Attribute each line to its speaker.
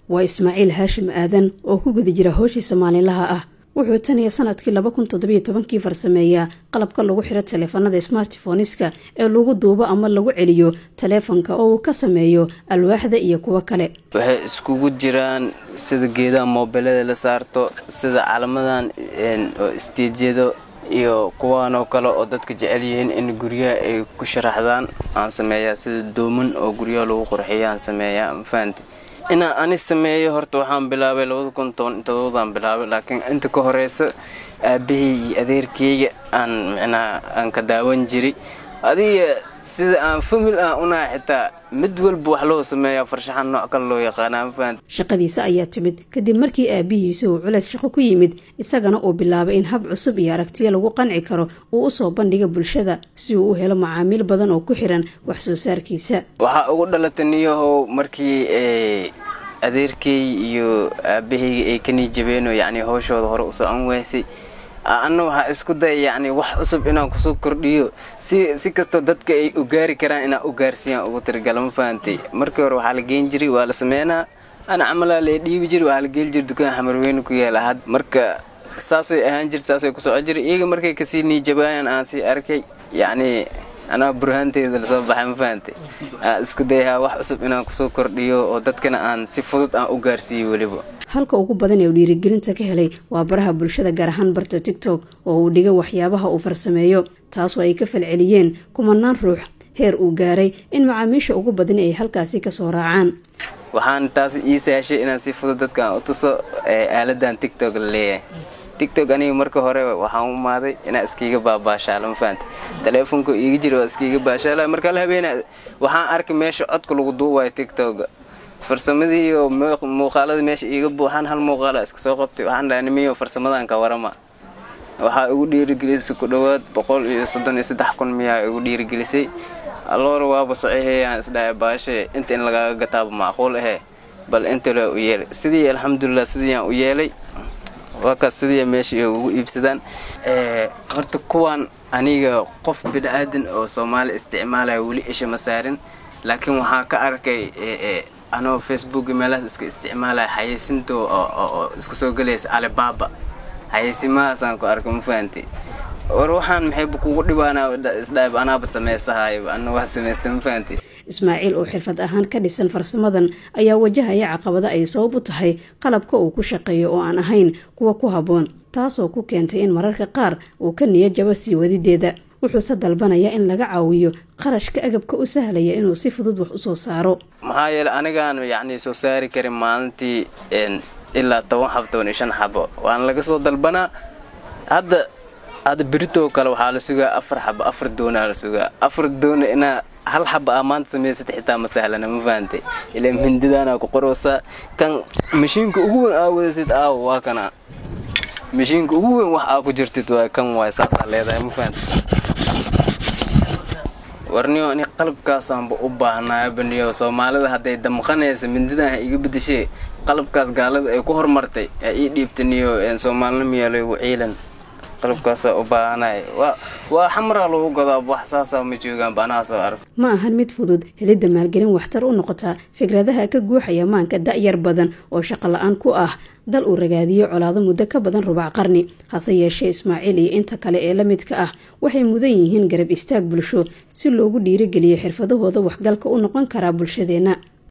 Speaker 1: waa ismaaciil haashim aadan oo ku guda jira howshiisa maalinlaha ah wuxuu tan iyo sanadkii laba kun toddobiyo tobankii farsameeyaa qalabka lagu xiro taleefanada smartifoniska ee lagu duubo ama lagu celiyo taleefanka oo uu ka sameeyo alwaaxda iyo kuwo kale
Speaker 2: waxay iskugu jiraan sida geedaha moobilada la saarto sida calamadan oo istiijyado iyo kuwaanoo kale oo dadka jecel yihiin in guryaha ay ku sharaxdaan aan sameeyaa sida dooman oo guryaha lagu qurxiya aan sameeyaa mafahanti inaan ani sameeyo horta waxaan bilaabay labada kun toban todobadaan bilaabay laakiin inta ka horeysa aabahey iyo adeerkeyga aan micnaha aan ka daawan jiray adiga sida aan famil aan unaha xitaa mid walba wax loo sameeyaa farshaxan nooc kale loo yaqaanaa mafahant
Speaker 1: shaqadiisa ayaa timid kadib markii aabihiisa uu culeys shaqo ku yimid isagana uu bilaabay in hab cusub iyo aragtiyo lagu qanci karo uu usoo bandhiga bulshada si uu u helo macaamiil badan oo ku xiran wax soo saarkiisa
Speaker 2: waxaa ugu dhalatay niyahow markii adeerkey iyo aabaheyga ay ka niijabeenoo yacni howshooda hore usoo an weysay anna waxaa isku daya yacni wax cusub inaan kusoo kordhiyo si si kastoo dadka ay u gaari karaan inaan u gaarsiiyaan ugu tiragala ma fahantay markii hore waxaa la geen jiray waa la sameynaa ana camalaa la dhiibi jiray waxaa la geeli jiray dukaan xamarweyne ku yaala had marka saasay ahaan jirta saasay ku soco jiray iyaga markay kasii niijabaayaan aan sii arkay yacni anaa burhaanteeda lasoo baxay ma fahantay isku dayahaa wax cusub inaan kusoo kordhiyo oo dadkana aan si fudud aan u gaarsiiyo weliba
Speaker 1: halka ugu badan ee uu dhiirigelinta ka helay waa baraha bulshada gaar ahaan barta tigtok oo uu dhigay waxyaabaha uu farsameeyo taasoo ay ka falceliyeen kumanaan ruux heer uu gaaray in macaamiisha ugu badan ay halkaasi kasoo raacaan
Speaker 2: waxaan taas ii saashay inaan si fudud dadkaan u tuso aaladan tigtok la leeyahay tigtok aniga marka hore waxaan u imaaday inaa iskiiga baabaashaala ma fahanta taleefonka iiga jira waa iskiiga baashaala markaa la habeena waxaan arkay meesha codka lagu duubayo tigtoga farsamadii iyo muuqaalada meesha iiga buuxaan hal muuqaala iska soo qabtay waxaan dhaha nimiyo farsamadan ka warama waxaa igu dhiirigelisay ku dhowaad boqol iyo soddon iyo saddex kun miyaa igu dhiirigelisay alloora waaba sociheyaan isdhahay baashe inta in lagaaga gataaba macquul ahee bal inta le u yeelay sidii alxamdulilah sidiiyaan u yeelay waa kaas sidii meesha ugu iibsadaan horta kuwaan aniga qof bini-aadan oo soomaali isticmaalaya weli isha ma saarin laakiin waxaa ka arkay anoo facebook meelahaas iska isticmaalaya xayeysinto oo iska soo gelaysa alibaba xayeysimahaasaan ku arkay ma fahanti war waxaan maxayba kugu dhibaana isdhaab anaaba sameysahayo ana waa samaysta ma fahanti
Speaker 1: ismaaciil oo xirfad ahaan ka dhisan farsamadan ayaa wajahaya caqabada ay sabab u tahay qalabka uu ku shaqeeyo oo aan ahayn kuwa ku habboon taasoo ku keentay in mararka qaar uu ka niya jabo sii wadideeda wuxuuse dalbanaya in laga caawiyo qarashka agabka u sahlaya inuu si fudud wax usoo saaro
Speaker 2: maxaa yeele anigaan yacni soo saari karin maalintii ilaa toban xabo toban iyo shan xabo waana laga soo dalbanaa hadda hadda beritoo kale waxaa la sugaa afar xabo afar doonaa la sugaa afar doona inaa hal xaba aa maanta samaysata xitaa ma sahlana ma fahantay ilaa mindidaanaa ku qoroosaa kan mashiinka ugu weyn aa wadatid aawo waa kana mashiinka ugu weyn wax aa ku jirtid waa kan waay saasaa leedahay ma fahantay warniyo ani qalabkaasaanba u baahnaayo baniyo soomaalida hadday damqanaysa mindidan ha iga bedeshee qalabkaas gaalada ay ku hormartay aa ii dhiibtaniyo soomaalinimiyaalogu ciilan qalabkaasa u baahanay waa xamraa lagu gadaa wax saasaa ma joogaan banaha soo arg
Speaker 1: ma ahan mid fudud helidda maalgelin waxtar u noqota fikradaha ka guuxaya maanka da'yar badan oo shaqo la-aan ku ah dal uu ragaadiyo colaado muddo ka badan rubac qarni hase yeeshee ismaaciil iyo inta kale ee la midka ah waxay mudan yihiin garab istaag bulsho si loogu dhiirigeliyo xirfadahooda waxgalka u noqon karaa bulshadeenna